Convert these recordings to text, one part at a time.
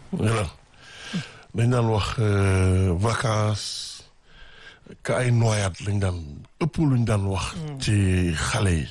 Yolaan dañ daan wax vacances ka ay noyade lañ daan ëpp luñ daan wax ci xale yi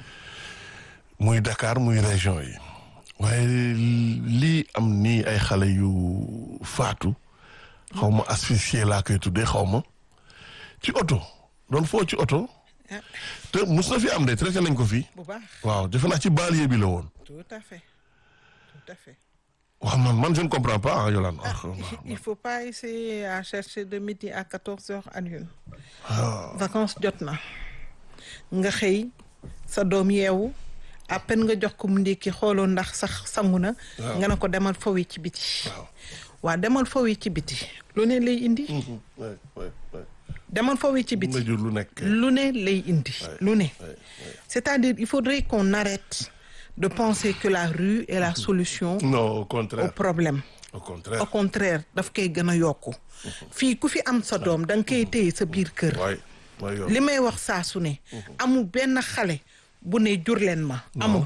muy Dakar muy région yi waaye lii am nii ay xale yu faatu xaw ma asphyxié laa koy tuddee xaw ma ci oto doon foo ci oto te mus na fi am de traité nañ ko fii bu baax waaw defe naa ci banlieue bi la woon tout à fait tout à fait waaw man man je ne comprends pas ah Yolande il faut pas essayer à chercher de midi à quatorze heures à une vacances jot na nga xëy sa doom yeewu à peine nga jox ko mu ndékki xooloo ndax sax sangu na nga ne ko demal fowi ci biti waaw waa demal fowi ci biti lu ne lay indi ouais, ouais, ouais. demal fowi ci nga biti jur lu nekk lu ne lay indi lu ne ouais, ouais. c'est-à-dire il faudrait qu'on arrête de penser que la rue est la solution non au au contraire problème au au contraire contraire daf koy gën a yokku fii ku fi am sa doom da nga koy téye sa biir kër waay mooy yoon li may wax saa su ne amul benn xale bu ne jur leen ma amul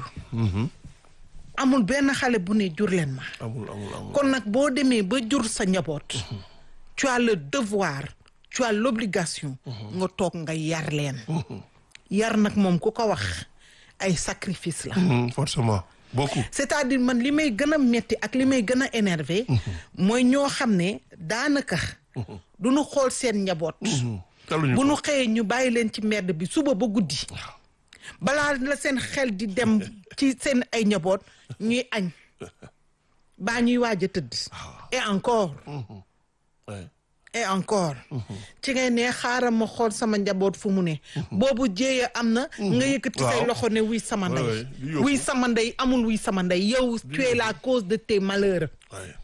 amul benn xale bu ne jur leen ma amul amul amul kon nag boo demee ba jur sa njaboot tu as le devoir tu as l'obligation nga toog nga yar leen yar nag moom ku ko wax ay sacrifice la Mhm, forcément beaucoup c'est-à-dire man li may gën a metti ak li may gën a énervé mooy ñoo xam ne daanaka du ñu xool seen njaboot taluñu bu ko nu xëyee ñu bàyyi leen ci mbedd bi suba ba guddi balaa la seen xel di dem ci seen ay njaboot ñuy añ baa ñuy waaj a tëdd et encore Ouais. et encore ci ngay ne xaaral ma xool sama njaboot fu mu ne boobu jéeya am na nga yëkkati say Waaw. loxo ne wuy sama Ouais, ndey ouais, di yóbbu. wuy sama ndey amul wuy sama ndey yow tu es la cause de tes malheurs Ouais.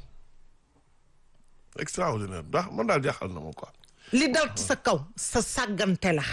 extraordinaire ndax man daal jaaxal na ma quoi li dal sa kaw sa sàggante la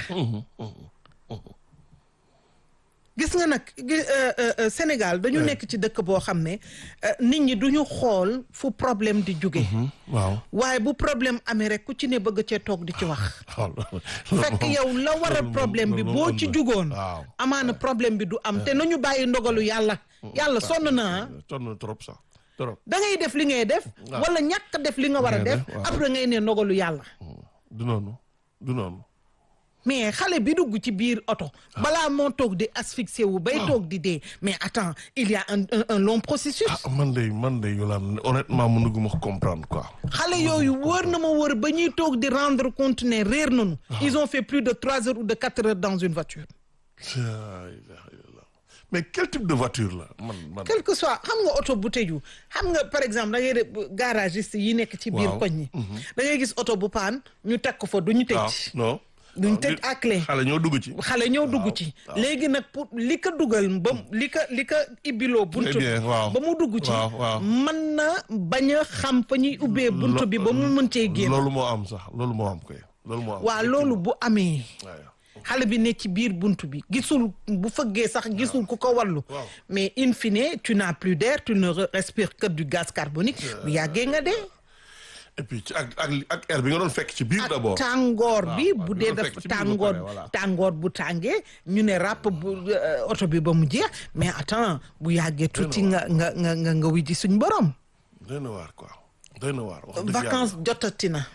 gis nga nag gi- euh, euh, euh, Sénégal dañu nekk ci dëkk boo xam ne euh, nit ñi duñu xool fu problème di jóge waaw waaye bu problème amee rek ku ci ne bëgg cee toog di ci wax waaw fekk yow la waral problème bi boo ci jugoon waaw amaana problème bi du am te nañu bàyyi ndogalu yàlla yàlla sonn na ah sonn na trop sax trop da ngay def li ngay def Waaw. wala ñàkk def li nga war a Ngay def def, waaw. après ngay ne ndogalu yàlla du noonu du noonu mais xale bi dugg ci biir oto balaa moo toog di asphyxié wu bay toog di dee mais attends il y a un un, un long processus ah man de man de Yolande honnêtement mënuguma ko comprendre quoi xale yooyu wër na ma wër ba ñuy toog di rendre compte ne réer nañu ils ont fait plus de trois heures ou de quatre heures dans une voiture La ilaha illallah. mais quel type de voiture la man man quel que soit xam nga oto bu tëju xam nga par exemple da ngay def garagiste yi nekk ci biir Waaw. koñ ñi da ngay gis oto bu paan ñu teg ko fa du ñu waaw tëj non duñ waaw, tëj nit- à clé xale ñoo dugg ci xale ñëw dugg ci léegi nag pour li ko dugal ba li ko li ko ibbiloo bunt Très bien, waaw. ba mu dugg ci Waaw, waaw. mën na bañ a xam fa ñuy ubbee bunt bi ba mu mën cee génn loolu moo am sax loolu moo am koy loolu moo am waa loolu bu amee waaw xale bi ne ci biir bunt bi gisul bu fëggee sax gisul ku ko wallu Waaw. mais in fine tu n'as plus d'air tu ne re- respires que du gaz carbonique bu yàggee nga dee et puis ci ak ak ak air bi nga doon fekk ci biir d'abord tàngoor bi waaw, bu bi dee nga daf fekk ci biir ba tàngoor pare, voilà. tàngoor bu tàngee ñu ne ràpp bu euh, oto bi ba mu jeex mais attends bu yàggee tuuti nga nga nga nga nga wiji suñ borom doy na waar quoi doy na waar wax dëgg vacances jotati na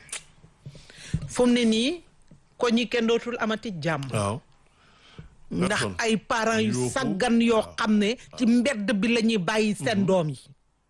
fu mu ne nii ko ñi kenn dootul amati jàmm yàlla. waaw ndax personne. ay parents yu Yuuxu. saggan yoo xam ne ci mbedd bi la ñuy bàyyi seen doom yi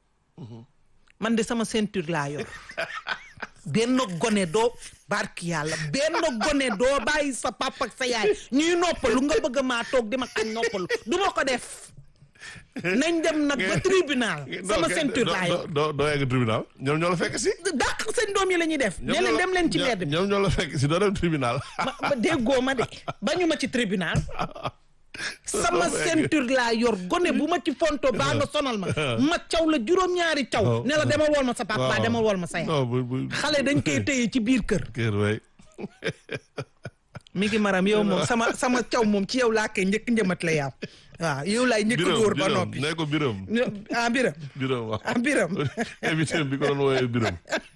man de sama ceinture laa yor benn gone doo barki yàlla benn gone doo bàyyi sa papa ak sa yaay ñuy noppalu nga bëgg maa toog di ma xañ noppalu du ma ko def nañ dem nag ba tribunal sama Non, ceinture doo- laa yor doo doo yegg tribunal ñoom ñoo la fekk si dàq seen doom yi la ñuy def ne ñoom leen ñoo la- dem leen ci ñoom- mbedd bi ñoom ñoo la fekk si doo dem tribunal ma ma déggoo ma de bañu ma ci tribunal sama ceinture laa yor gone bu ma ci fonto baa nga sonal ma ma caw la juróom-ñaari caw waaw. ne la demal wool ma sa papa Waaw. demal wool ma sa yaay non bu bu xale dañ koy téye ci biir kër kër way mi ngi maram yow moom sama sama caw moom ci yow laa koy njëkk njëmat la yaaw waaw yow laay njëkk dóor ba noppi nee ko biram ah biram biram waaw ah biram invité bi ko doon wooyee biram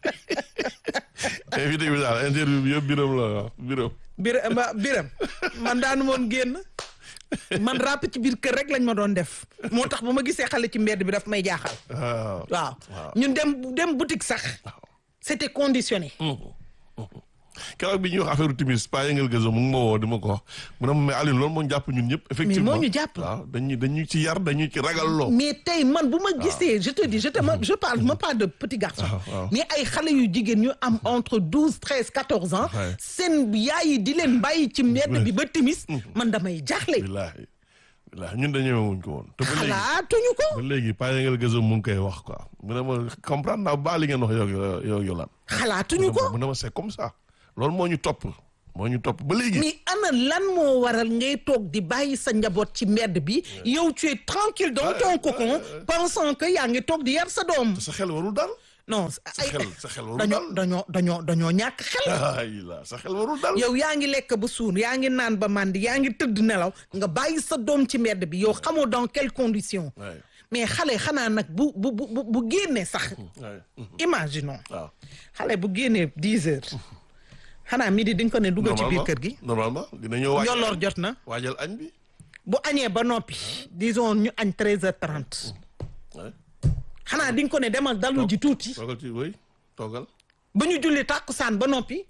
invité bi daal interview bi yëpp biram la waaw biram biram biram man daanu moon génn man ràpp ci biir kër rek lañ ma doon def moo tax bu ma gisee xale ci mbedd bi daf may jaaxal waaw waaw waaw. ñun dem dem boutique sax c'était conditionné keroog bi ñuy wax affaire timis pa yëngal gazo mu ngi ma woo di ma ko wax mu ne ma mais Alioune loolu moo ñu jàpp ñun ñëpp effectivement moo ñu jàpp. waaw dañuy dañuy ci yar dañuy ci ragal loo mais tey man bu ma gisee je te dis je te ma je parle ma pas de petit garçon waaw, waaw. mais ay xale yu jigéen ñu am entre douze treize quatorze ans Ouais. seen yaay yi di leen bàyyi ci mbedd bi ba timis man damay jaaxle billaahi billaahi ñun dañu wuñ ko woon te ba léegi xalaatuñu ko ba léegi pa yëngal gazo mu ngi koy wax quoi mu ne ma comprendre naa ba li ngeen wax yow yow yow lan xalaatuñu ko mu ne ma c'est comme ça loolu moo ñu topp moo ñu topp ba léegi mais ana lan moo waral ngay toog di bàyyi sa njaboot ci mbedd bi yow tu es tranquille dans ton cocon pensant que yaa ngi toog di yar sa doom sa xel warul dal non sa ay xel sa xel warul dañoo dal dañoo dañoo dañoo ñàkk xel ay la sa xel warul dal yow yaa ngi lekk ba suur yaa ngi naan ba màndi yaa ngi tëdd nelaw nga bàyyi sa doom ci mbedd bi yow xamoo dans quelles conditions Ouais. mais xale xanaa nag bu bu bu bu bu génnee sax Ouais. imaginons waaw xale bu génnee dix heures xanaa midi di nga ko ne dugal ci biir kër gi normalement dina ñëw waajal njolloor jot na waajal añ bi bu añee ba noppi disons ñu añ treize heures trente ouais. xanaa di nga ko ne demal dalu ji tuuti toogal ci wéy toogal ba ñu julli tàkkusaan ba noppi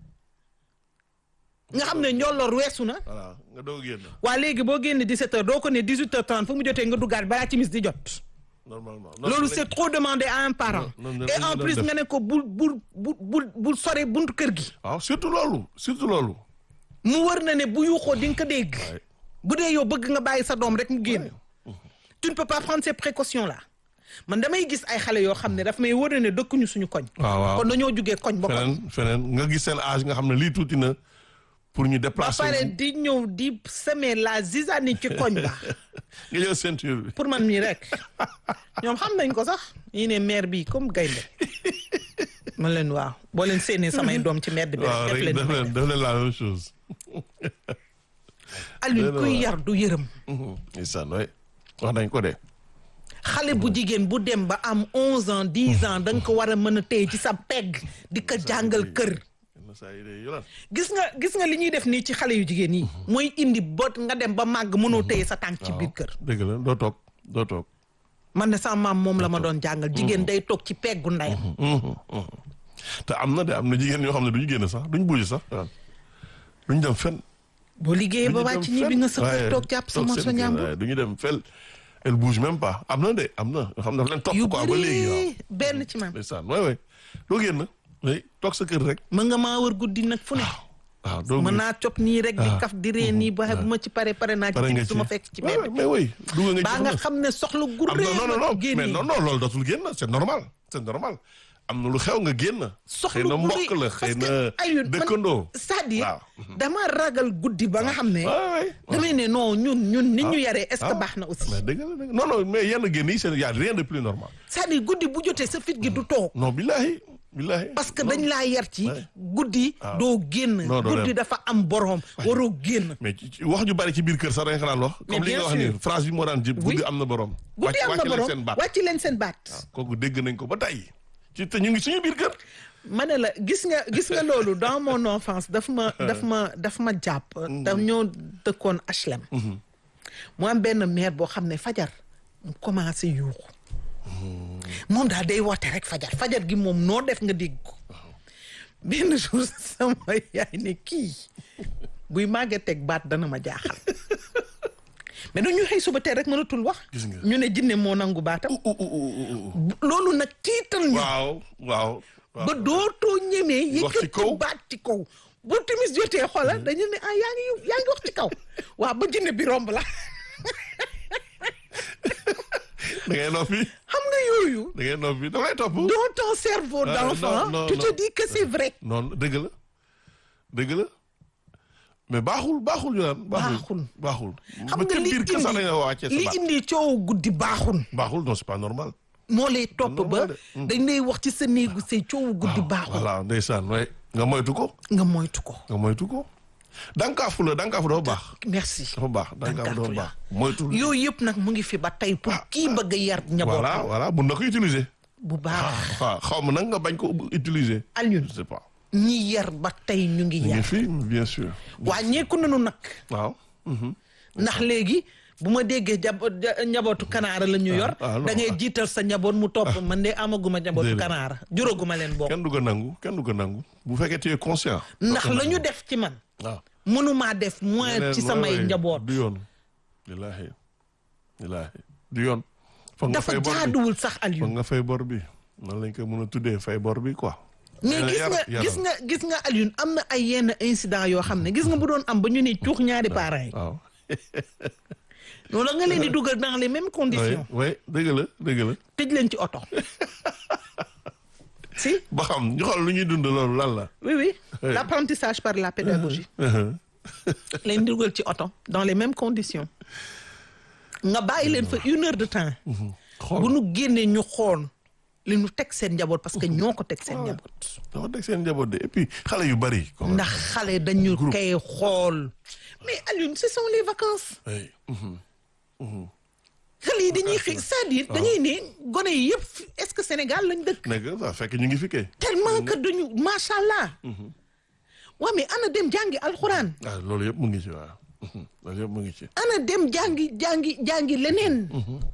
nga xam ne njolloor weesu na voilà nga doog génn waa léegi boo génne 17 heures doo ko ne 18 heures 30 fu mu jotee nga duggaat balaa timis di jot normalement loolu c'est trop demandé à un parent Non, non, et non, en non, plus def. nga ne ko bul bul bul bul bul sore buntu kër gi waaw surtout loolu surtout loolu mu wër na ne bu yuuxoo di nga ko dégg Ouais. bu dee yow bëgg nga bàyyi sa doom rek mu génn tu ne peux pas prendre ces précautions là man damay gis ay xale yoo xam ne daf may wër na ne dëkkuñu suñu koñ waaw waaw kon dañoo jugee koñ ba koñ feneen feneen nga gis seen âge nga xam ne lii tuuti na pour ñu ba déplacer pare wu. di ñëw di semer la zizanie ci koñ ba nga jël ceinture bi pour man mii rek ñoom xam nañ ko sax ñi ne maire bi comme gaynde man leen waaw boo leen séenee samay doom ci mbedd bi waaw rek def rek leen def leen def leen la même chose Alioune Dëgg kuy la. yar du yërëm ndeysaan waay wax nañ ko de xale bu jigéen bu dem ba am onze ans dix ans da nga ko war a mën a téye ci sa pegg di ko jàngal kër yenn saa yi de yolaan gis nga gis nga li ñuy def nii ci xale yu jigéen yi mooy indi bot nga dem ba màgg mënoo téye sa tànk ci biir kër dëgg la doo toog doo toog man ne sama maam moom la ma doon jàngal jigéen day toog ci peggu ndeyam te am na de am na jigéen ñoo xam ne duñu génn sax duñu bouger sax waaw duñu dem fenn boo liggéeyee ba wàcc ñi bi nga sa kër toog jàpp sa morso ñàmbur duñu dem fenn elle bouge même pas am na de am na yoo xam ne dafa leen topp yu quoi ba léegi waaw bëri benn ci man ndeysaan waay waay doo génn oui toog sa kër rek mën nga maa wër guddi nag fu ne waaw doo mën naa cop nii rek di Ah. kaf di ree nii ba bu ma ci pare pare naa pare nga ci ci su ma fekk ci Ouais, mbedd ouais, mais oui dugg nga ci baa lu nga ne. xam ne soxla gu am ree na non non non génn mais non non loolu dootul génn c'est normal c'est normal am na lu xew nga génn soxla xëy na gu mbokk rëy la parce xëy que na Alioune, man- dëkkandoo c'est-à-dire waaw. dama ragal guddi ba nga xam ne waay waay damay ne non ñun ñun nit ñu yaree est-ce que ah. baax na aussi mais dëgg la dëgg non non mais yenn génn yi c'est y a rien de plus normal c'est-à-dire guddi bu jotee sa fit gi du toog non billahi billahi parce que Non. dañ laa yar ci Ouais. guddi Ah. doo génn Non, doo guddi dem. dafa am borom waroo génn mais ci- ci- wax ju bari ci biir kër sax da nga xanaan wax Mais comme li bien nga wax sûr. ni phrase bi moo daan jib Oui. guddi am na borom guddi wàcc am na wàcc leen borom seen baat wàcc leen seen baat kooku dégg nañ ko ba tey ci te ñu ngi suñu biir kër ma ne la gis nga gis nga loolu dans mon enfance daf ma daf ma daf ma jàpp daf ñoo dëkkoon HLM mu am benn mère boo xam ne fajar mu commencé yuuxu moom daal day woote rek fajar fajar gi moom noo def nga dégg ko benn jour sama yaay ne kii buy màggee teg baat dana ma jaaxal mais dañu xëy suba teel rek mënatul wax Gis nga. ñu ne jinne moo nangu baatam loolu nag tiital ñu waaw waaw waaw ba dootoo ñemee Wax ci yëkkati kaw. baat ci kaw bu timis jotee xoolal dañu ne ah yaa ngi yaa ngi wax ci kaw waaw ba jinne bi romb la da ngay noppi xam nga yooyu da ngay noppi da lay topp dans ton cerveau Ah, d'enfant non, non, tu te non. dis que c'est vrai noonu dëgg la dëgg la mais baaxul baaxul ñu naan Baaxul. baaxul xam ba nga ca li biir kër sax da nga wàccee indi sa li baat indi coow guddi baaxul baaxul non c'est pas normal moo lay topp ba normal de. dañ lay wax ci sa néegu say coowu guddi baaxul voilà ndeysaan way nga moytu ko nga moytu ko nga moytu ko dankaafu la dankaafu dafa baax merci dafa baax dankaafu dafa Dankaafu la. baax moytu yooyu yëpp nag mu ngi fi ba tey pour kii bëgg a yar voilà njabootam voilà mun na ko utiliser bu baax waaw xaw ma nag nga bañ ko utiliser Alioune je sais pas ñi yar ba tey ñu ngi ñu ngi yar fi bien sûr waa ñeeku nañu nag waaw mhm. ndax léegi bu ma déggee jabo ja- njabootu kanaara la ñu yor ah, non. da ngay jiital sa njaboot mu topp man de amaguma njabootu Déedéet. kanaara juróoguma leen bokk kenn du ko nangu kenn du ko nangu bu fekkee tu es conscient. ndax la ñu def ci man waaw. mënumaa def moins ci samay njaboot du yoon. wallaahi wallaahi du yoon. foog nga dafa fay bor bi jaaduwul sax foog Aliou nga fay bor bi nan lañ ko mën a tuddee fay bor bi quoi. mais yar- gis nga yaram. gis nga gis nga Aliou am na ay yenn incident yoo xam ne gis nga bu doon am ba ñu ne cuux ñaari parents yi waaw. loolu nga leen di dugal dans les mêmes oui conditions oui dëgg la dëgg la. tëj leen ci oto si ba xam ñu xool lu ñuy dund loolu lan la. oui oui Oui. l'apprentissage par la pédagogie leen di dugal ci oto dans les mêmes conditions nga bàyyi leen fa une heure de temps xool bu nu génnee ñu xool li ñu teg seen njaboot parce que ñoo ko teg seen njaboot dama teg seen njaboot de et puis xale yu bari. comme ndax xale dañu Groupe. koy xool mais Alioune ce sont les vacances oui. mhm. xale yi dañuy xëy c'est-à-dire dañuy ne gone yi yëpp fi- est-ce que Sénégal lañ dëkk nekk ça fekk ñu ngi fi kay. tellement que dañu macha allah waa mais ana dem jàngi alxuraan ah loolu yëpp mu ngi ci waaw. Mhm. loolu yëpp mu ngi ci. ana dem jàngi jàngi jàngi leneen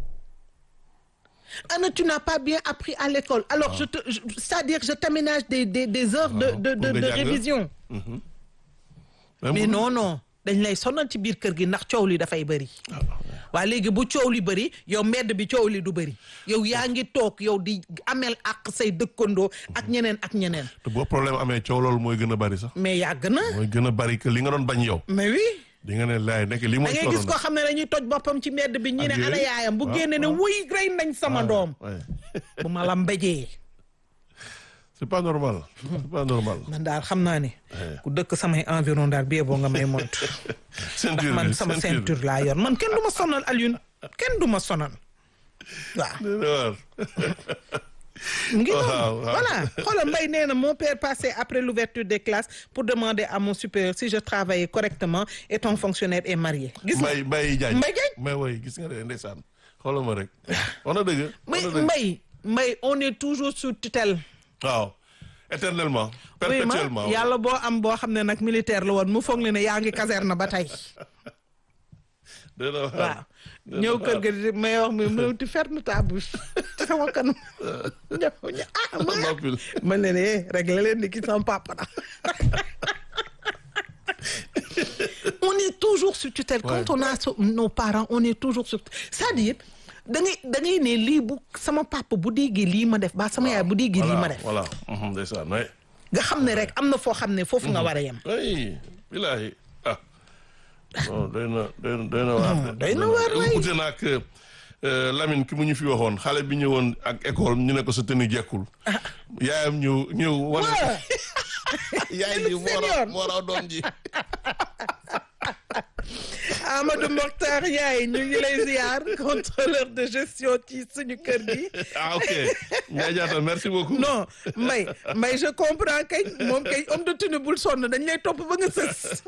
ana tu n'as pas bien appris à l'école alors je te je- c'est-à-dire je t'aménage des des des heures de Waaw, de de pour nga de jàng. révision mais non non dañ lay sonal ci biir kër gi ndax coow li dafay bëri waa léegi bu coow li bëri yow mbedd bi coow li du bëri yow yaa ngi toog yow di amel ak say dëkkandoo ak ñeneen ak ñeneen te boo problème amee coow loolu mooy gën a bari sax. mais yàgg na mooy gën a bari que li nga doon bañ yow. mais oui di nga ne laay nekk li da mooy. ngay gis koo xam ne dañuy toj boppam ci mbedd bi ñi ne Ak yooyu. ana yaayam bu waaw, génne ne waaw. wuy rey nañ sama doom Ouais. bu ma la mbéjee c'est pas normal. c'est pas normal. man daal xam naa ne ku dëkk samay environ daal bi boo nga may moytu ndax ceinture man bi sama ceinture bi. ceinture laa yor man kenn du ma sonal Alioune kenn du ma sonal waaw Dina waar. ngi Waaw, noonu waaw. voilà xoolal Mbaye nee na mon père passait après l'ouverture des classes pour demander à mon supérieur si je travaillais correctement et ton fonctionnaire est marié gis nga Mbaye Mbaye Diagne. Mbaye Diagne. mais woy gis nga de ndeysaan xoolal ma rek. wax na dëgg. mais wax na dëgg. Mbaye Mbaye on est toujours sous tutelle waaw éternellement. oui ma perpétuellement. yàlla boo am boo xam ne nag militaire la woon mu foog ne ne yaa ngi caserne ba tey dina waar. waaw ñëw kër ga di may wax mi mu tu ferme ta bouche ci sama kanam ñëw ñu ah ma noppil. man leen eh réglé leen ni ki sama papa la on est toujours sur tutelle quand on a so- nos parents on est toujours sur c'est-à-dire da ngay da ngay ne lii bu sama papa bu déggee lii ma def ba sama yaay bu déggee lii ma def voilà voilà. ndeysaan waay. nga xam ne rek am na foo xam ne foofu nga war a yem ay bilaahi ah non doy na doy na doy na waar de. doy na waar waay. ute na ak euh, Lamine ki mu ñu fi waxoon xale bi ñëwoon ak école ñu ne ko sa tenue jekkul yaayam ñëw ñëw wane waaw yaay ji moo raw Senior. moo raw doom ji Amadou Mokhtar Yaay ñu ngi lay ziar contrôleur de gestion ci suñu kër gi ah ok Ndiaye Diatta merci beaucoup non Mbaye Mbaye je comprends kay moom kay homme de tenue bul sonn dañ lay topp ba nga sës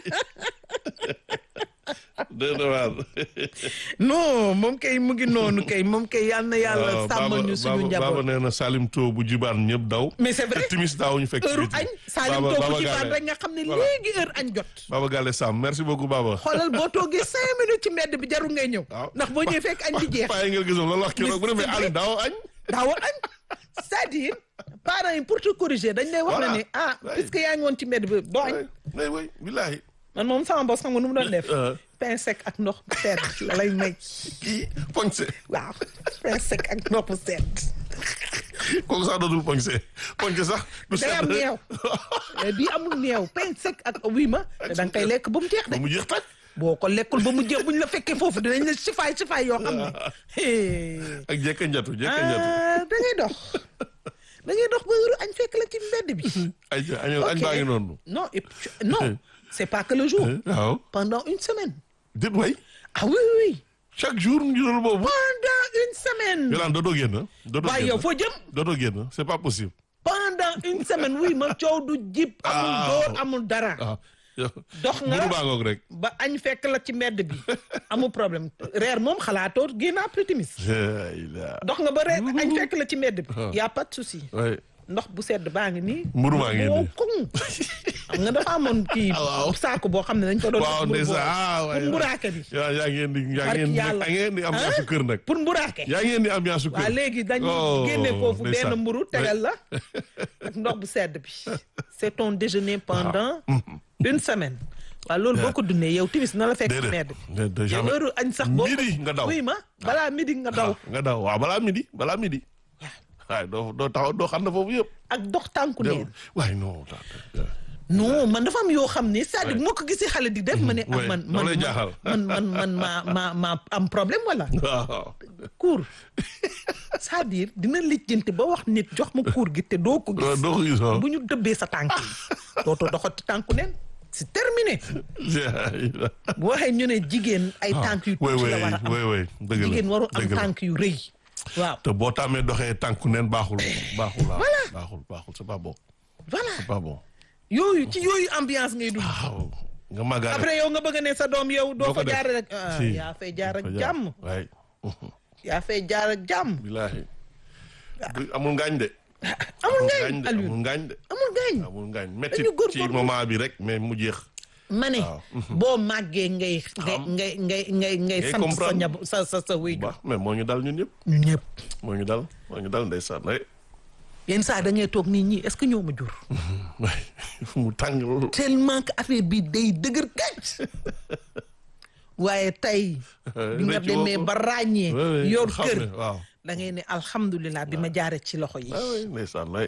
doy na waar non moom kay mu ngi noonu kay moom kay yal na yàlla waaw sàmmal ñu suñu Baba njaboot nee na Salim To bu jibaan ñëpp daw mais c'est vrai te timis daaw ñu fekk ci heure biti. añ Salim Baba- toogu Baba ci Gale. baat rek nga xam ne Voilà. léegi heure añ jot Baba Gale Sam merci beaucoup Baba xoolal boo toogee cinq minutes ci mbedd bi jarul ngay ñëw waaw ndax boo ñëwee fekk añ bi jeex Paa yi ngeen gisoon loolu wax keroog bu demee Mais c'est Aliou daaw añ daawoo añ c'est-à-dire parents yi pour te corriger dañ lay wax Voilà. na ne ah Ouais. puisque yaa ngi woon ci mbedd bi doo añ mais oui billahi man moom sama boss xam nga nu mu doon def Euh. pain sec ak ndox bu sedd la lay may kii poñse waaw pain sec ak ndox bu sedd kooku sax dootul poñse poñse sax du day am sedd. neew mais bii amul neew pain sec ak wii ma te da nga koy lekk ba mu jeex de ba mu jeex tàj boo ko lekkul ba mu jeex buñ la fekkee foofu dinañ la sifaay sifaay yoo xam ne hey. ak jekka njatu jekka njatu ah da ngay dox da ngay dox ba heure añ fekk la ci mbedd bi ay añ añ Ok. baa ngi noonu non et puis- non c'est pas que le jour waaw pendant une semaine dit way ah oui oui oui chaque jour ñu doon boobu pendant une semaine yolaan dootoo génn dootoo waaye yow génn foo jëm dootoo génn c'est pas possible pendant une semaine oui ma coow du jib amul Ah. door amul dara waaw dox nga buru baa ngoog rek ba añ fekk la ci mbedd bi amul problème reer moom xalaatoo génn après timis la ilaha dox nga ba reer añ fekk la ci mbedd bi y a pas de souci ouais ndox bu sedd baa ngi nii. Mburu maa ngi boo nii. koŋ. xam nga dafa amoon kii. waaw. saako boo xam ne dañ ko doon. waaw def mburu ndeysaan boobu. ah waay pour mburaake bi. yaa yaa ngeen di yaa Barki ngeen di yàlla. yaa ngeen di ambiance su kër nag. pour mburaake. yaa ngeen di ambiance su kër. waa léegi dañu Oh, génne foofu benn ndeysaan. mburu tegal la ak ndox bu sedd bi c'est ton déjeuner pendant une semaine waaw loolu boo ko dundee yow timis na la fekk ci medd déedéet déedéet yow jamais. heure añ sax boo ko- midi nga daw. oui ma balaa midi nga daw Ah, nga daw waaw balaa midi balaa midi. waaye doo doo taxaw doo xam ne foofu yëpp. ak dox tànku neen waaye non. daa- daa- non man dafa am yoo xam ne c'est-à-dire bu ma ko gisee xale di def ma ne ah Ouais, man daf man lay jaaxal. man man man ma ma ma am problème wala waaw. cours c'est-à-dire dina lijjanti ba wax nit jox ma cours gi te doo ko doo gis doo ko gis waaw. bu ñu dëbbee sa tànk yi dootoo doxati tànku neen c'est terminé bu waxee ñu ne jigéen ay tànk yu oui tuuti oui la war a am oui oui dëgg la jigéen waru am dëgg la. tànk yu rëy waaw te boo tàmmee doxee tànku neen baaxul baaxul waaw. baaxul baaxul c'est pas bon voilà c'est pas bon. yooyu ci yooyu ambiance ngay dund waaw nga màggaale. après yow nga bëgg ne sa doom yow doo Doo ko fa def. jaar rek ah, Si. yaa fay jaar ak Fa jàmm waay. yaa fay jaar ak jàmm bilaahi. du amul ngaañ de. amul ngaañ de Aliou amul ngaañ de. amul ngaañ amul ngaañ métti Dañu góorgóorlu. ci moment bi rek mais mu jeex. ma ne waaw. boo màggee ngay ngay ngay ngay ngay ngay sant sa comprendre. ñab sa sa sa wéy baax mais moo ñu dal ñun ñëpp. ñu ñëpp moo ñu dal moo ñu dal ndeysaan ay. yenn saa da ngay toog nit ñi est-ce que ñoo ma jur waay fu mu tàng loolu. tellement que affaire bi day dëgër gàcc waaye tey bi nga rëcc demee woo ko. ba ràññee Ouais, ouais, yor xam kër ne, waaw. da ngay ne alhamdulilah bi ma jaaree ci loxo yi ah oui ndeysaan lay.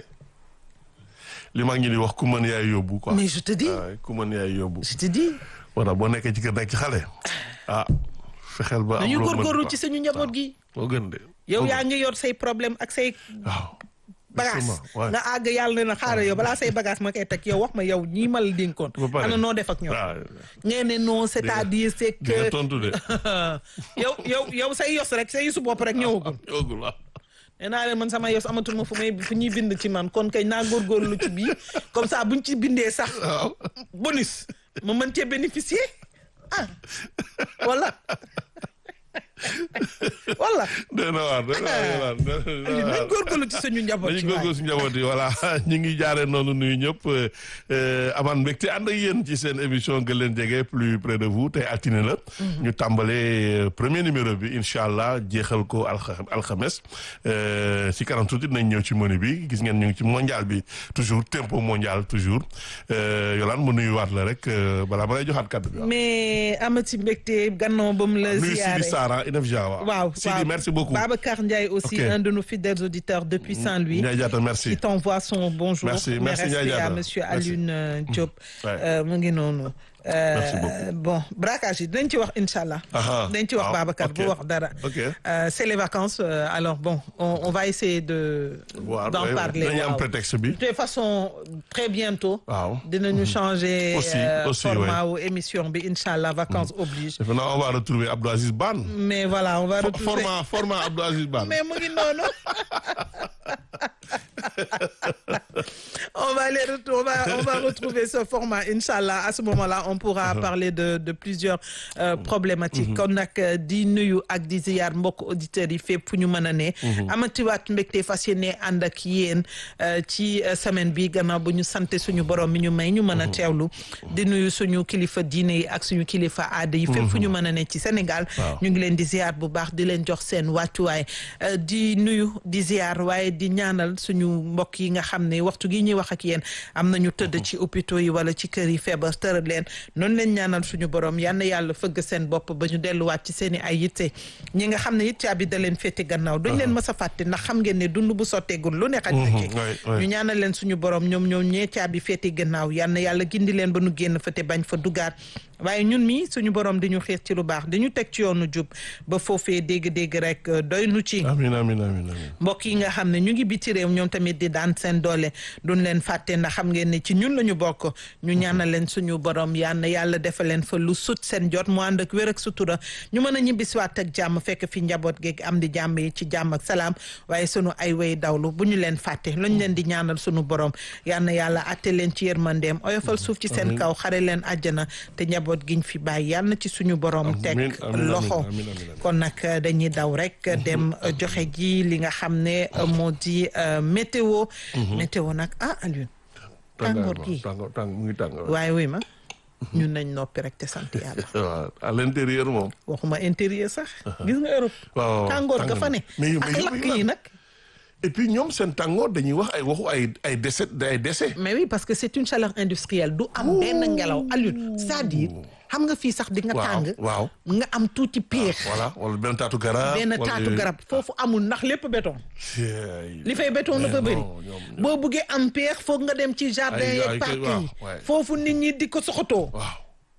li mag ñi di wax ku mën yaay yóbbu quoi. mais je te dis waaw ku mën yaay yóbbu. je te dis moo tax boo nekkee ci kër nekk ci xale. ah fexeel ba am dañu loo mën góorgóorlu quoi. ci suñu njaboot gi moo gën de. yow moo yaa gën. ngi yor say problème ak say waaw. bagage Justement, ouais. nga àgg yàlla ne na xaaral yow balaa say bagage ma koy teg yow wax ma yow ñii ma la dénkoon ba pare. ana noo def ak ñoom waaw. ngeen ne non c'est-à-dire c'est di nga que tontu de. yow yow yow say yos rek say yosu bopp rek ñëwagul yóbbul waaw. nee naa leen man sama yos amatul ma fu may fu ñuy bind ci man kon kay naa góorgóorlu ci bii comme ça buñ ci bindee sax waaw. bonus ma mën cee bénéficier ah wala wala dee na waar dee na waar dee na Aliou nañ waar. góorgóorlu ci suñu njaboot dañu ci waay góorgóorlu si njaboot yi voilà ñu ngi jaaree noonu nuyu ñëpp amaan mbégte ànd ak yéen ci seen émission gën leen jege plus près de vous tey altine la. ñu tàmbalee premier numéro bi incha allah jeexal ko alxa alxames si kanam tuuti nañ ñëw ci menu bi gis ngeen ñu ngi ci mondial bi toujours tempo mondial toujours Yolande mu nuyuwaat la rek balaa ma lay joxaat kaddu bi waaw. mais amati mbégte gannaaw ba mu la nuyu ziyaare Sidi Sara Inef Dia waaw. waaw Sidi waaw. merci beaucoup. Babacar Ndiaye aussi Ok. un de nos fidèles auditeurs depuis Saint-Louis Ndiaye Diatta merci. qui t'envoie son bonjour Merci, Mes merci, respects Ndiaye Diatta. à monsieur Merci. Alioune euh, Diop Ouais. Euh, mu ngi noonu Euh, Merci beaucoup. bon braquage yi dinañ ci wax incha allah Aha. dinañ ci wax Ah, Babacar ok. bu wax dara Ok. Euh, c'est les vacances euh, alors bon on, on va essayer de Waaw, d'en ouais, ouais. parler Dañuy am waaw. prétexte bi. de toute façon très bientôt waaw. dinañu changer Aussi, euh, aussi, format wu émission bi incha allah vacances oblige defe naa on va retrouver Abdou Aziz Ban. mais voilà on va Fo- retrouver format format Abdou Aziz Ban. mais mu ngi noonu on va les retrouver on va, on va retrouver ce format Inch'Allah à ce moment-là on pourra parler de de plusieurs euh, problématiques kon nag euh, di nuyu ak di ziyaar mbokk auditeurs yi fépp fu ñu mën a ne amatiwaat mbégte fas yéene ànd ak yéen euh, ci euh, semaine bi gannaaw bu ñu sante suñu borom mi ñu may ñu mën a teewlu di nuyu suñu kilifa diine yi ak suñu kilifa aada yi fépp fu ñu mën a ne ci Sénégal Waaw. ñu ngi leen di ziar bu baax di leen jox seen wàccuwaay euh, di nuyu di ziar waaye di ñaanal suñu mbokk yi nga xam ne waxtu gi ñuy wax ak yéen am nañu tëdd ci hôpitaux yi wala ci kër yi feebar tëral leen noonu leen ñaanal suñu borom yal na yàlla fëgg seen bopp ba ñu delluwaat ci seen i ay yitte ñi nga xam ne it caabi da leen féete gannaaw duñ leen mës a fàtte ndax xam ngeen ne dund bu sotteegul lu ne xaj na ci Mhm, ouais, ouais. ñu ñaanal leen suñu borom ñoom ñoom ñee caabi féete gannaaw yal na yàlla gindi leen ba nu génn fa te bañ fa dugaat waaye ñun mi suñu borom di ñu xiir ci lu baax di ñu teg ci yoonu jub ba foofee dégg-dégg rek euh, doy nu ci amiin amiin amiin amiin. mbokk yi nga xam ne ñu ngi biti réew ñoom tamit di daan seen doole duñ leen fàtte ndax xam ngeen ne ci ñun la ñu bokk ñu ñaanal leen suñu borom yal na yàlla defal leen fa lu sut seen jot mu ànd ak wér ak sutura ñu mën a ñibbisiwaat ak jàmm fekk fi njaboot geeg am di jàmm yi ci jàmm ak salaam waaye sunu ay way dawlu bu ñu leen fàtte luñ leen di ñaanal suñu borom yal na yàlla atte leen ci yërmandeem oyofal suuf ci seen kaw xare leen àjjana te njaboot njaboot giñ fi bàyyi yàlla na ci suñu borom teg Amiin, amiin, loxo amiin, amiin, amiin. kon nag euh, dañuy daw rek dem euh, joxe ji li nga xam ne euh, moo di euh, météo météo nag ah Alioune tàngoor gi tàngoor tàng mu ngi tàng waaye wuy ma ñun nañ noppi rek te sant yàlla waaw à l'intérieur moom waxuma intérieur sax gis nga Europe waaw tàngoor ga tàng fa na. ne mais yu- mais ak yu- lakk yu- yi nag et puis ñoom seen tàngoor dañuy wax ay waxu ay ay décès ay décès mais oui parce que c'est une chaleur industrielle du am benn ngelaw Alioune c'est-à-dire xam nga fii sax di nga waaw tàng waaw nga am tuuti péex voilà wala benn taatu garab benn wala taatu yooyu. garab foofu amul ndax lépp béton Cey. li fay béton Mais dafa bëri non, ñoom- boo buggee am péex foog nga dem ci jardin Ay- yeeg ay- parc waaw, yi ouais. foofu nit ñi di ko soxatoo waaw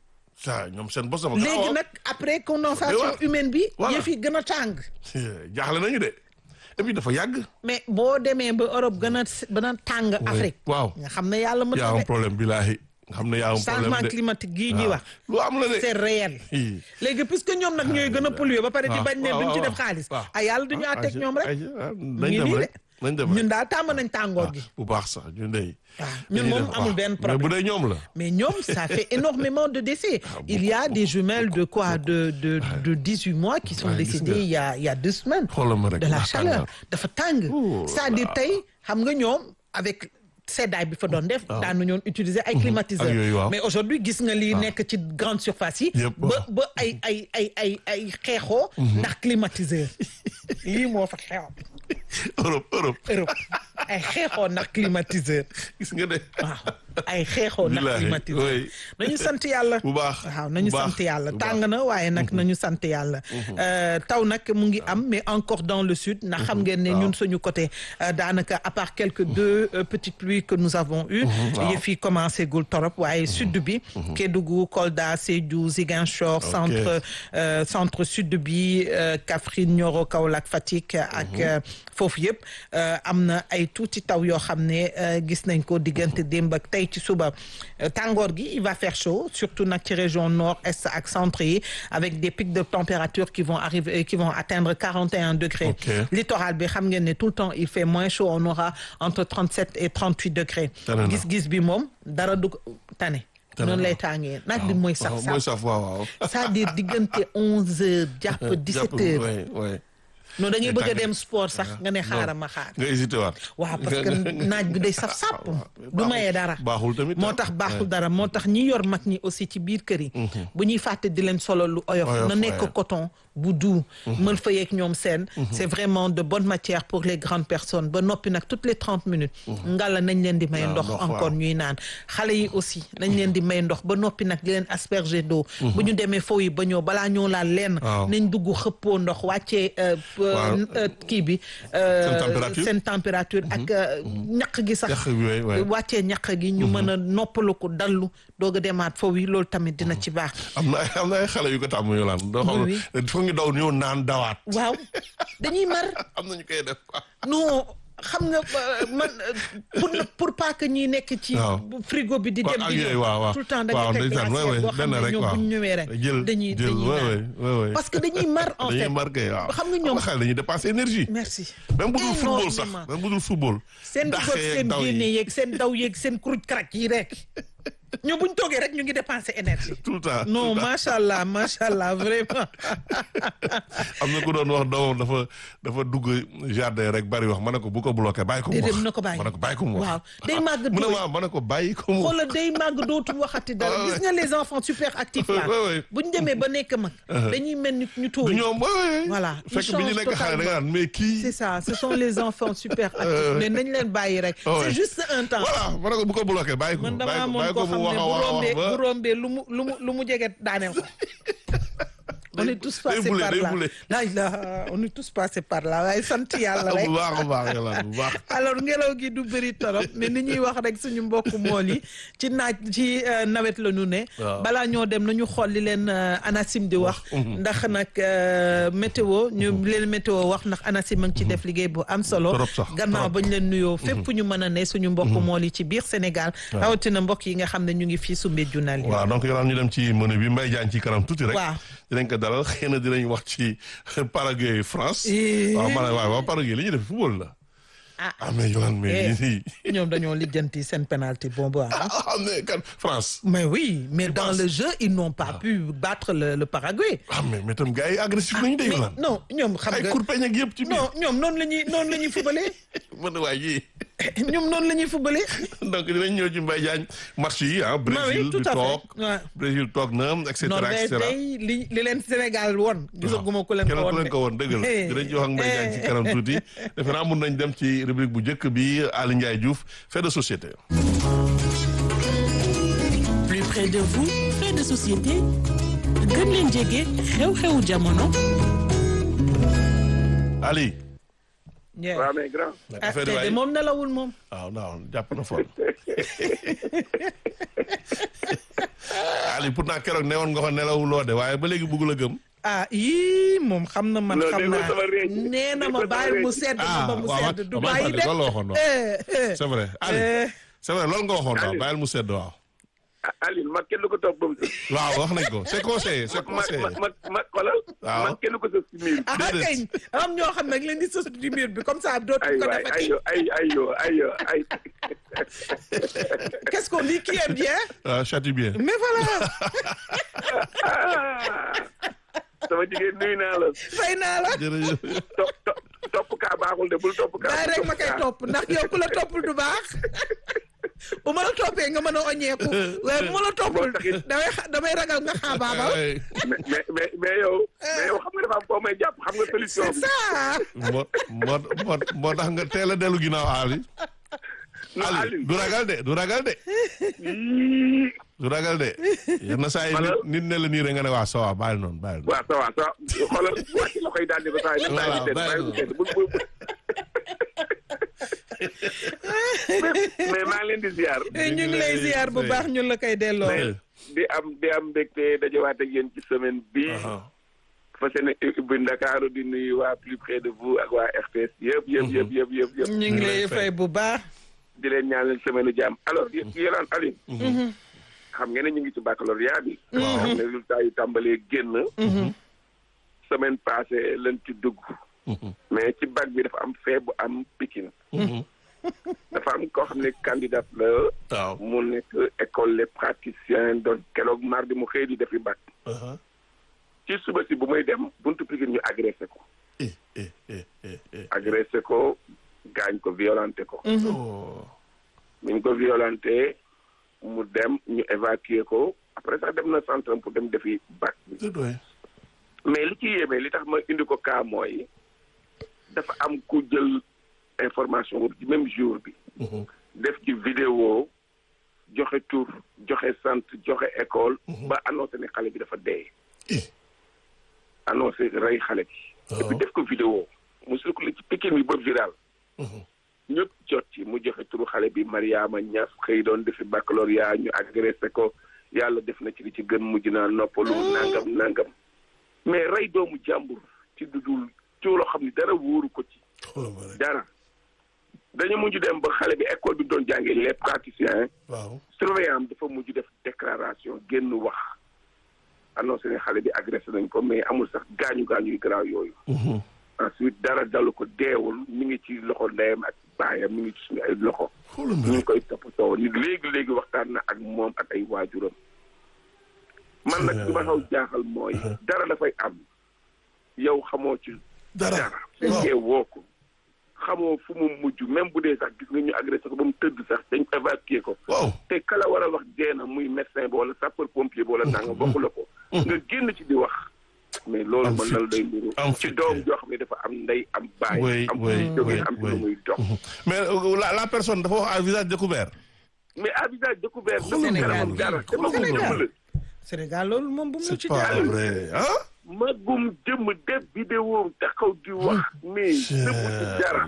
ça ñoom seen bos sama léegi nag après condensation waaw. humaine bi Voilà. yëf yi gën a tàng jaaxle nañu de et puis dafa yàgg mais boo demee ba Europe gën a gën a tàng Afrique waaw nga xam ne yàlla mën yaa na am de problème bilaahi nga xam ne yaa am problème changement de climatique gii ñuy waaw. wax lu am la de c'est réel Hi. léegi puisque ñoom nag ñooy gën a polluer ba pare di waaw, bañ ne waaw, duñ ci waaw, def xaalis waaw. ah yàlla duñu Ah, àtteeg ayca, ñoom rek ayca, ah, mu nañ ngi dem nii rek nañ dem ñun rek daal tàmm nañ tàngoor gi bu baax sax ñu ndey waaw ñun dañuy moom def- amul waaw. benn mais bu problème dee ñoom la mais ñoom ça fait énormément de décès il y a des jumelles de quoi de de de 18 mois qui sont Ouais, gis décédées nga. il y a il y a deux semaines xoolal ma rek de la ndax chaleur tàngaar. dafa tàng Oh c'est-à-dire là. tey xam nga ñoom avec seddaay bi fa doon def daanu ñoon utiliser ay climatiseurs ak yooyu waaw. mais aujourd'hui gis nga lii nekk ci grande surface yi Yëpp, ba waaw. ba ay ay ay ay ay xeexoo ndax climatiseur lii moo fa xew Europe Europe Europe ay xeexoo ndax climatiseur gis nga de waaw ay xeexoo ndax Billaahi, climatiseur oui. nañu sant yàlla bu baax waaw nañu bu baax, sant yàlla bu tàng baax. na waaye nag nañu sant yàlla Euh, taw nag mu ngi am mais encore dans le sud ndax xam ngeen ne ñun suñu côté euh, daanaka à part quelques deux euh, petites pluies que nous avons eu waaw. yëf yi commencé gul torop waaye sud bi Kédougou Kolda Sédhiou Ziguinchor centre euh, centre sud bi euh, Kaffrine Nioro Kaolack Fatick ak euh, foofu yëpp euh, am na ay tuuti taw yoo xam ne euh, gis nañ ko diggante démb ak tey ci suba Euh, tàngoor gi il va faire chaud surtout nag ci région nord est ak centre yi avec des pics de température qui vont arriver qui vont atteindre 41 degrés Ok. littoral bi xam ngeen ne tout le temps il fait moins chaud on aura entre 37 et 38 degrés Tane na. gis-gis bi moom dara du ko tane Tane noonu na. lay tàngee naaj bi mooy waaw saf mooy saf saf waaw waaw c'est-à-dire diggante 11 heures jàpp 17 heures ouais, ouais. non da ngay bëgg a tàng. dem sport sax nga ne xaaral ma xaar nga hésité waat waaw parce que naaj bi day saf sàpp du mayee dara baaxul tamit moo ah. tax baaxul Ouais. dara moo tax ñi yor mag ñi aussi ci biir kër yi bu ñuy fàtte di leen solo lu oyof Oyof, na nekk ouais. coton bu doux mën fa yeeg ñoom seen c'est vraiment de bonne matière pour les grandes personnes ba noppi nag toutes les trente minutes ngala nañ leen di may Waaw, ndox ndox, encore waaw. ñuy naan xale yi aussi nañ leen di may ndox ba noppi nag di leen asperger d'eau bu ñu demee foofu yi ba ñëw balaa ñoo laal lenn Waaw. nañ dugg xëppoo ndox wàccee euh, Waaw. euh, kii bi euh, Seen température. seen température ak euh, ñaq gi sax Ñaq bi, ouais, ouais. wàccee ñaq gi ñu mën a noppalu ko dallu doog a demaat foofu yi loolu tamit dina ci baax am na ay am na ay xale yu ko tàmm yu laan doo xam Oui, ne foog ñu daw ñëw naan dawaat waaw dañuy mar am na ñu koy def quoi non xam nga euh, man euh, pour pour pas que ñi nekk ci Waaw. frigo bi di Waaw, dem ak di yooyu ñëw waaw waaw tout le temps da waaw nga teg ndeysaan, glacière ouais, boo ouais, xam benn ne rek, ñoom waaw. bu ñu ñëwee rek jël dañuy jël dañuy ouais, naan ouais, ouais, ouais. parce que dañuy mar en dañuy fait marqué waaw xam nga ñoom xale dañuy dépenser énergie merci même bu dul football sax Énormément. même bu dul football seen dàqee dugal seen daw yi. génne yeeg seen daw yeeg seen kuruj karak yi rek ñoo buñ toogee rek ñu ngi dépenser énergie tout le temps non tout le temps. macha allah macha allah vraiment am na ku doon wax doomam dafa dafa dugg jardin rek bari wax ma ne ko bu ko bloqué bàyyi ko mu wax déedéet na ko bàyyi ma ne ko bàyyi ko mu wax waaw day màgg mu ne dooy ma ma ne ko bàyyi ko mu wax xoolal day màgg dootul waxati dara Ouais, gis nga les enfants super actifs là Ouais, ouais. bu ñu demee ba nekk mag dañuy mel ni ñu tóor du ñoom ouais, ouais. Voilà, ils fekk bi ñu changent nekk xale da nga naan mais kii c'est ça ce sont les enfants super actifs mais nañ leen bàyyi rek Ouais. c'est juste un temps voilà ma ne ko bu ko bloqué bàyyi ko man bàyyi dama ko amoon bàyyi koo ko xam mu ne wax a bu wax a rombee wax bu ba rombee lu mu lu mu lu mu jege daaneel ko on est tous day passés bouler, par day là bouler. la ilaha on est tous passés par là waaye sant yàlla rek bu baax a baax yàlla bu baax alors ngelaw gi du bëri torop mais ni ñuy wax rek suñu mbokku mool yi ci naaj ci euh, nawet la ñu ne Waaw. balaa ñoo dem nañu xool li leen euh, ANACIM di wax ndax nag euh, météo ñu leen météo wax ndax ANACIM a ngi ci def liggéey bu am solo Trop sax, gannaaw trop. bañ leen nuyoo fépp ñu mën a ne suñu mbokku mool yi ci biir Sénégal rawatina mbokk yi nga xam ne ñu ngi fii Soumbédioune yi waaw donc yow ñu dem ci menu bi Mbaye Diagne ci kanam tuuti rek. Waaw. dinañ ko dalal xëy na dinañ wax ci Paraguay France. Eh. waaw man waaw waaw Paraguay li ñuy def football la. ah mais Yolande mais nii ñoom dañoo lijjanti seen penalty boobu ah. ah mais kan France mais oui mais dans penses? le jeu ils n'ont pas pu battre le le Paraguay. ah mais mais tam gars yi agressif nañu de mais Yolande non ñoom xam ay nga kurpeñ ak yëpp ci biir non ñoom noonu la ñuy noonu la ñuy fubalee mën waay yi ñoom noonu la ñuy fubalee. donc dinañ ñëw ci Mbaye Diagne match yi ah oui, Brésil tout bi à fait. toog Ouais. Brésil toog na et cetera et Norvège cetera day li li leen Sénégal woon. gisaguma ku leen ko keneen woon ku leen ko woon dëgg la dinañ ci wax ak Mbaye Diagne ci kanam tuuti defe naa mun nañ dem ci rubrique bu njëkk bi Ali Ndiaye Diouf fait de société plus près de vous fait de société gën leen jege xew-xewu jamono Ali Yeah. waaw mais grand ah affaire tey waay de moom nelawul moom. waaw non jàpp na fort Ali pourtant keroog newoon nga ko nelawuloo de waaye ba léegi bëggul a gëm ah yii moom xam na man Non, xam déggoo naa sama réej. nee na ma Déggoo sama bàyyi mu réej. sedd Ah, ba mu waaw, sedd waaw, du waaw, bàyyi de. loolu la waxoon, waaw. Eh, eh. c'est vrai Ali Eh. c'est vrai loolu nga waxoon waaw Ali. bàyyil mu sedd waaw ah Aline mag kenn du ko topp ba mu sës. waaw wax nañ ko c'est conseillé c'est ma conseillé ma ma ma xoolal. Waaw. mag kenn du ko sës si miir. ah Déedéet. kañ am ñoo xam ne leen di sës du mur bi comme ça dootu ay ko waay ay defati yo ay ay yo ay yo ay. qu'est-ce qu'on dit qui est bien waaw châtie bien mais voilà Ah. sama jigéen nuyu naa la. fay naa la jërëjëf topp topp topp kaa baaxul de bul topp kaa. daay rek ma koy kaa. topp ndax yow ku la toppul du baax bu ma la toppee nga mën a oñeeku waaye bu ma la toppul damay xa- damay ragal nga xaabaabal Ay, mais mais mais mais yow. mais yow xam nga dafa am koo may jàpp xam nga solution c'est bi. ça moo moo moo moo tax nga teel a dellu ginnaaw Ali non Ali Aline. du ragal de du ragal de Yii. du ragal de yenn saa yi nit nit ne la nii rek nga ne waa ça va bàyyi noonu bàyyi noonu waaw ça va ça va xoolal wàcc la koy daal di ko saa yi. Voilà, bàyyi bàyyi bu sedd bul bul. mais maa ngi leen di ziar. ñu ngi lay ziar bu baax ñun la koy delloo Eh, di am di am mbégte dajawaat ak yéen ci semaine bi aha. fas yéene ubbi Ndakaaru di nuyu waa plus près de vous ak waa RTS yëpp yëpp yëpp yëpp yëpp yëpp ñu ngi lay fay bu baax di leen ñaanal semaine u jàmm alors yéen yéen Aline xam ngeen ne ñu ngi ci baccalauréat bi xam ne résultat yi tàmbalee génn semaine passée lañ ci dugg mais ci bac bi dafa am fee bu am Pikine dafa am koo xam ne candidat la waaw mu nekk école les praticiens doon keroog mardi mu xëy di defi bac aha. ci suba si bu muy dem buntu Pikine ñu agressé ko eh eh eh eh eh agressé ko gaañ ko violenté ko oh ñu ko violenté mu dem ñu évacuer ko après sax dem na centre pour dem defi bac bi c'est doy mais li ci yéeme li tax ma indi ko cas mooy dafa am ku jël information boobu ci même jour bi def ci vidéo joxe tur joxe sant joxe école ba annoncé ne xale bi dafa dee eh annoncé rey xale bi et puis def ko vidéo mu circulé ci Pikine bi ba viral ñëpp jot ci mu joxe turu xale bi Mariama Niass xëy doon defi baccalauréat ñu agressé ko yàlla def na ci li ci gën mujj naa noppalu nangam nangam mais rey doomu jàmbur ci dudul ci loo xam ne dara wóoru ko ci xoolal ma rek dara dañu mujj dem ba xale bi école bi doon jàngee les praticiens waaw surveillant am dafa mujj def déclaration génn wax annoncé ne xale bi agressé nañ ko mais amul sax gaañu gaañu yu garaaw yooyu ensuite dara dalu ko deewul mi ngi ci loxo ndeyam ak baayam mi ngi ci suñu ay loxo xoolal ma ñu ngi rek koy toppatoo ni léegi léegi waxtaan na ak moom ak ay waajuram man nag li ma xaw jaaxal mooy dara dafay am yow xamoo ci dara dara fekkee woo ko xamoo fu mu mujj même bu dee sax gis nga ñu agressé ko ba mu tëdd sax dañ évacué ko waaw te kala war a wax dee na muy médecin ba wala sapeur pompier ba wala nanga bokku la ko nga génn ci di wax mais loolu Am mën na la day mburu am ci fit. doom joo xam ne dafa am ndey am baay Oui, am oui, fu jógee oui, am ci oui. lu muy dox mais euh, la la personne dafa wax à visage découvert mais à visage découvert Xoolal dafa ma kanamam loolu. dara te Xoolal ma magum loolu. jëmm la Sénégal loolu moom bu mu c'est ci pas jaar vrai ah magum jëmm def vidéo taxaw di wax mais dëggu ci dara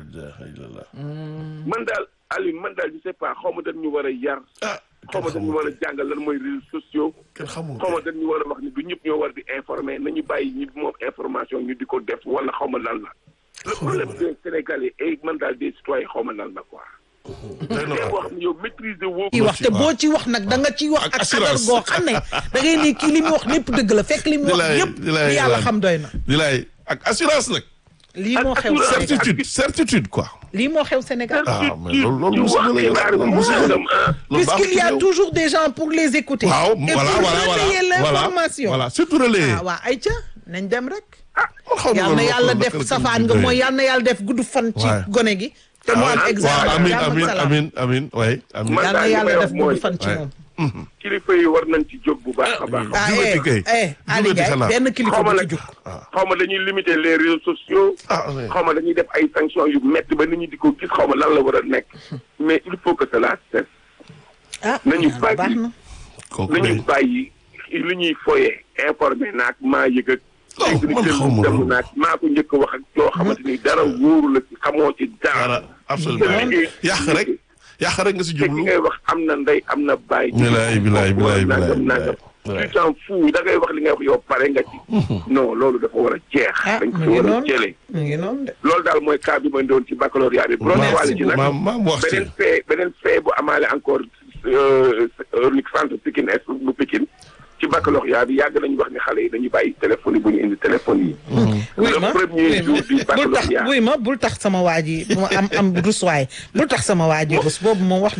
man daal Aliou man daal je sais pas xaw ma dañ ñu war a yar ah xaw ma dañ ñu war a jàngal lan mooy réseaux sociaux kenn xamul xaw ma dañ ñu war a wax ni du ñëpp ñoo war di informer nañu bàyyi ñi moom information ñu di ko def wala xaw ma lan la le problème des Sénégalais et man daal des citoyens xaw ma lan la quoi doy na te waar. boo xam ne yow maîtriser woo ci ko wax te boo ci wax nag da nga ci wax Ak ak xadar assurance. goo xam ne da ngay ne kii li mu wax lépp dëgg la fekk li mu Di wax lay- yëpp di lay li yàlla lan. xam doy na di lay ak assurance nag lii moo xew assurance. Sénégal certitude certitude quoi. lii moo xew Sénégal ah mais loolu loolu ci musiba wax la yow xibaar loolu bu musiba la. sangam, ah. loolu puisqu'il y a baaxul ci toujours des gens pour les écouter waaw et voilà pour voilà relayer voilà l'information voilà surtout relais. ah waa ayca nañ dem rek man xaw ma yal na loolu yàlla naka def la ko safaan nga tuddee. mooy yal na yàlla def gudd fan ci Ouais. gone gi te mu am waaw examen amin jàmm ak amin salaam. amin amin way amin Man yal na daal li yàlla may def wax mooy- gudd fan ci Ouais. moom kilifa yi war nañ ci jóg bu baax a baax. ah jubati kay. eh eh Ali Jubati Ndiaye xanaa. benn kilifa xaw ma bu nag ci jug xaw ma dañuy limiter les réseaux sociaux. ah oui. xaw ma dañuy def ay sanctions yu métti ba nit ñi di ko gis xaw ma lan la war a nekk. mais il faut que cela cesse. ah nañu yàlla bàyyi. baax na kooku nañu day bàyyi li ñuy foyee informé naag maa yëg ak. Oh, dégg man ni xaw ma dem loolu. naag maa ko njëkk a wax ak loo xamante ni dara wóoru la ci xamoo ci dara dara. absolument liggéey- yàq rek yàq rek nga si te ki jublu. ngay wax am na ndey am na baay. bilaay bilaay bilaay nangam bilaay nangam. bilaay. tu t'en fous da ngay wax li ngay wax yow pare nga ci. non loolu dafa war a jeex. ah dañ mu ko ngi war a noonu jëlee. mu ngi noonu de loolu daal mooy cas bi ma doon ci baccalauréat bi. bu doon Merci wàll ci nag maam maam wax ci. beneen fee beneen fee bu amaale encore unique centre Pikine Est bu Pikine ci baccalauréat bi yàgg nañu wax ni xale yi dañuy bàyyi téléphone yi bu ñu indi téléphone yi. wuy le ma premier jour du bul tax baccalauréat. wuy ma bul tax sama waa ji mu am am rus waay bul tax sama waa ji rus boobu moom wax